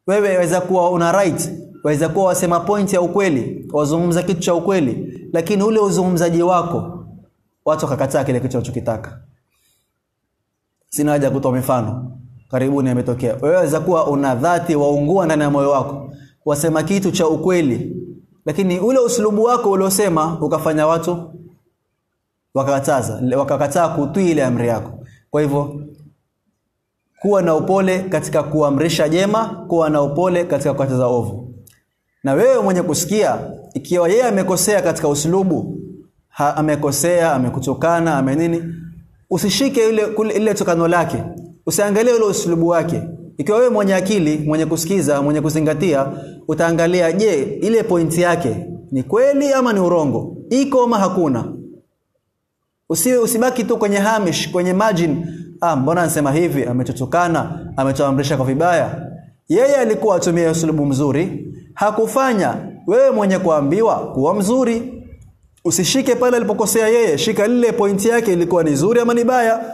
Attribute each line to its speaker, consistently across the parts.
Speaker 1: wewe waweza kuwa una right waweza kuwa wasema point ya ukweli wazungumza kitu cha ukweli lakini ule uzungumzaji wako watu wakakataa kile kitu unachokitaka sina haja kutoa mifano karibuni yametokea wewe waweza kuwa una dhati waungua ndani ya moyo wako wasema kitu cha ukweli lakini ule usulubu wako uliosema ukafanya watu wakakataza wakakataa kutii ile amri yako kwa hivyo kuwa na upole katika kuamrisha jema kuwa na upole katika kukataza ovu na wewe mwenye kusikia ikiwa yeye amekosea katika usulubu ha, amekosea amekutukana ame nini usishike ile kule- ile tokano lake usiangalie ule usulubu wake ikiwa wewe mwenye akili mwenye kusikiza mwenye kuzingatia utaangalia je ile pointi yake ni kweli ama ni urongo iko ama hakuna usiwe usibaki tu kwenye hamish kwenye margin ah mbona anasema hivi ametutukana ametuamrisha kwa vibaya yeye alikuwa atumie usulubu mzuri hakufanya wewe mwenye kuambiwa kuwa mzuri usishike pale alipokosea yeye shika lile pointi yake ilikuwa ni nzuri ama ni baya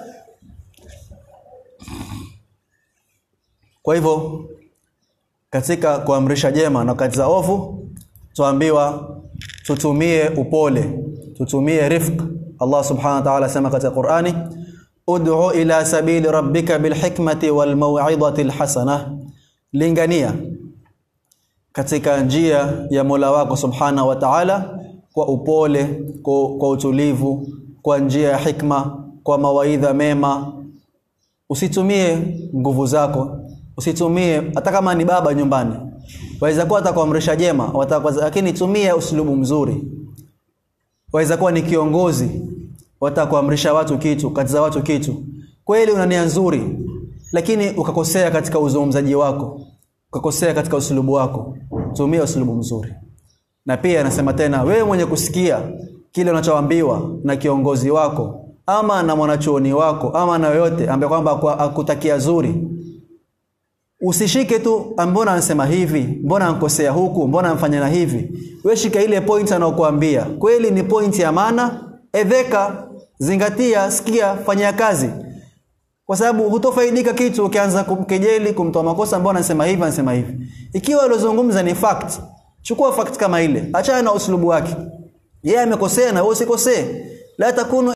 Speaker 1: kwa hivyo katika kuamrisha jema na kukataza ovu tuambiwa tutumie upole tutumie rifq Allah subhanahu wa ta'ala sema katika Qur'ani ud'u ila sabili rabbika bilhikmati walmaw'idati alhasana lingania katika njia ya Mola wako subhanahu wa ta'ala kwa upole kwa, kwa utulivu kwa njia ya hikma kwa mawaidha mema usitumie nguvu zako usitumie hata kama ni baba nyumbani waweza kuwa atakuamrisha jema wataka lakini tumia uslubu mzuri waweza kuwa ni kiongozi wataka kuamrisha watu kitu katiza watu kitu kweli una nia nzuri lakini ukakosea katika uzungumzaji wako ukakosea katika uslubu wako tumia uslubu mzuri na pia anasema tena wewe mwenye kusikia kile unachoambiwa na kiongozi wako ama na mwanachuoni wako ama na yoyote ambaye kwamba kwa- akutakia zuri usishike tu "Ah, mbona anasema hivi mbona ankosea huku mbona amfanya na hivi wewe shika ile point anaokuambia kweli ni point ya maana edheka zingatia sikia fanyia kazi kwa sababu hutofaidika kitu ukianza kumkejeli kumtoa makosa mbona anasema hivi anasema hivi ikiwa alozungumza ni fact chukua fact kama ile achana na uslubu wake yeye amekosea na wewe usikosee la takunu